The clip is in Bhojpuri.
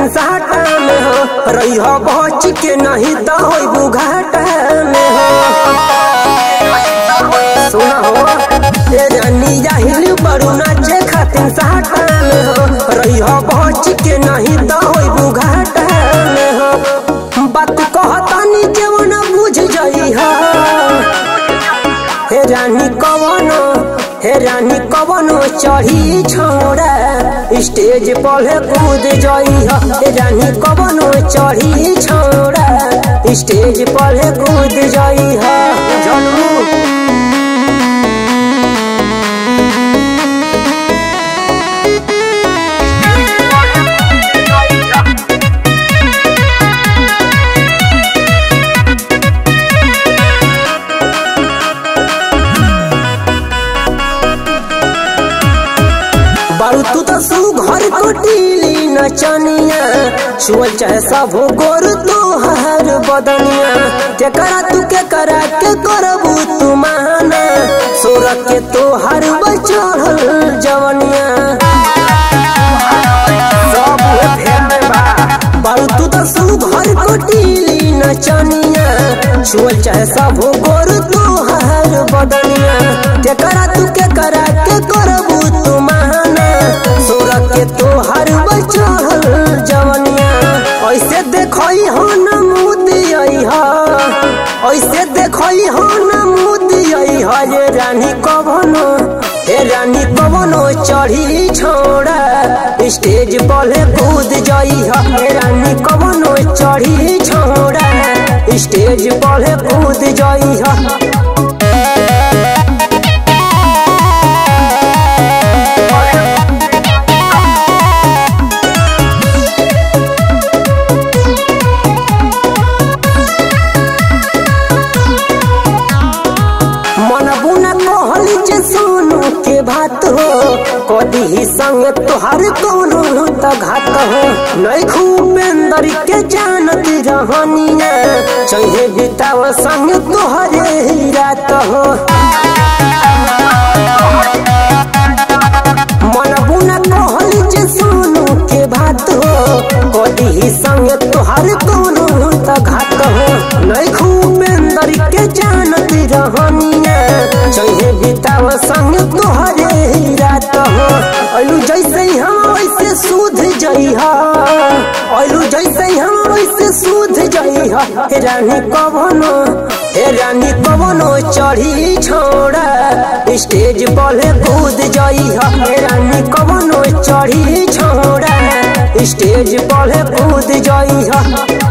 साटा में हो रही हो बच के नहीं तो होई बुघाटा में हो सुना हो ए रानी जाहिल बड़ू नाचे खातिर साटा में हो रही हो बच के नहीं तो होई बुघाटा में हो बात कहतानी केवन बुझ जाई हो हे रानी कवन हे रानी कवन चढ़ी छौड़ा स्टेज पर कूद जई हे रानी कवन चढ़ी छौड़ा स्टेज पर कूद जई जनू बारू तू तो सू घर कोटीली नचनिया छुअल चाहे सब गोर तो हर बदनिया के करा तू के करा के करबू तू माना सोर के तो हर बचल जवनिया सब फेर में बा बारू तू तो सू घर कोटीली नचनिया छुअल चाहे सब गोर तो हर बदनिया के करा तू के करा के करबू तू माना सोर के तो हर बचल जवनिया ऐसे देखई हो न मुदियई हा ऐसे देखई हो न मुदियई हा ये रानी कवनो हे रानी कवनो चढ़ी छोड़ा स्टेज पर कूद जई हा हे रानी कवनो चढ़ी छोड़ा स्टेज पर कूद जई हा मन बुना कहली जे सोनू के बात हो कदी ही संग तोहर कोनो त घात हो नहीं खूबेंदर के जानत रहनिया चाहे बिताव संग तोहरे ही रात हो मन बुना कहली जे सोनू के बात हो कदी ही संग तोहर कोनो त घात हो नहीं खूबेंदर के जानत रहनिया चाहे बिताव संग तोहरे ही रात हो अलू जैसे हम वैसे सूध जइहा अलू जैसे हम वैसे सूध जइहा हे रानी कवनो हे रानी कवनो चढ़ी छोड़ा स्टेज पर कूद जइहा हे रानी कवनो चढ़ी छोड़ा स्टेज पर कूद जइहा